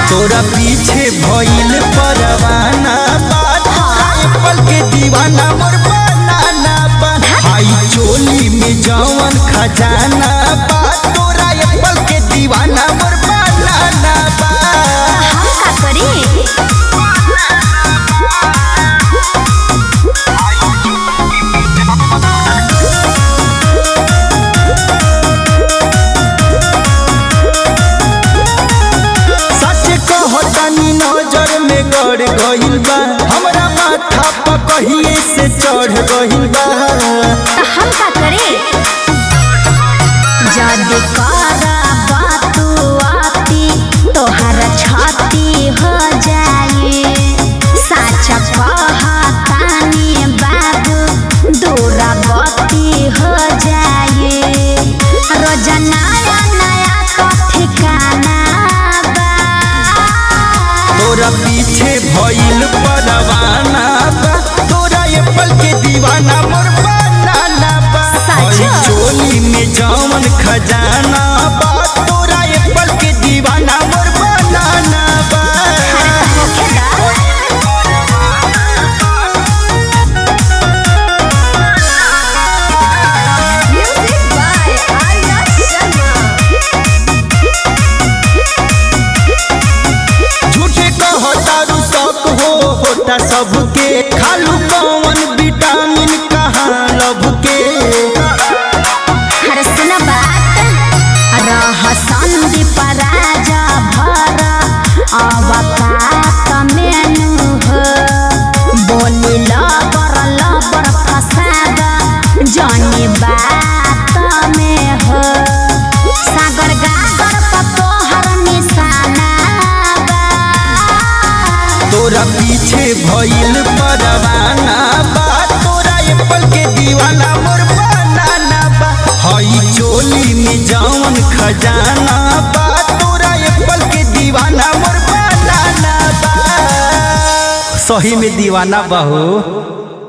तोरा पीछे भइल परवाना बात पल के दीवाना मोर बनाना बा हाई चोली में जवन खजाना बा तोरा एक पल के दीवाना मोर बनाना बा हम का करी सच कहतानी नजर में गड़ गइल बा हमरा माथा पर कहिए से चढ़ गइल बा तो हम का करी जद करा बातू आती तोहर छाती हो जाए साचा कहतानी बाबू दूरा गति हो जाए रोज नया नया तो ठिकाना बा तोरा पीछे भइल परवाना बा तोरा ये पल के दीवाना मोर बनाना बा सच? हई चोली में जवन खजाना बा तोरा ये पल के दीवाना मोर बनाना बा Music by Arya Sharma. झूठे कहतारू शौक हो होता सबके खालू कौन विटामिन कहाँ लब के हर सुन बात रह संदीप राजा भर अवकात मेनू हो बोली लबर लबर फसाद जनी बात में हो सागर गागर पर तोहर निशाना बा तोरा पीछे भइल परवाना बा तोरा ये पल के दीवाना मोर बनाना बा हई चोली में जवन खजाना बा तोरा ये पल के दीवाना मोर बनाना बा सही में दीवाना बा हो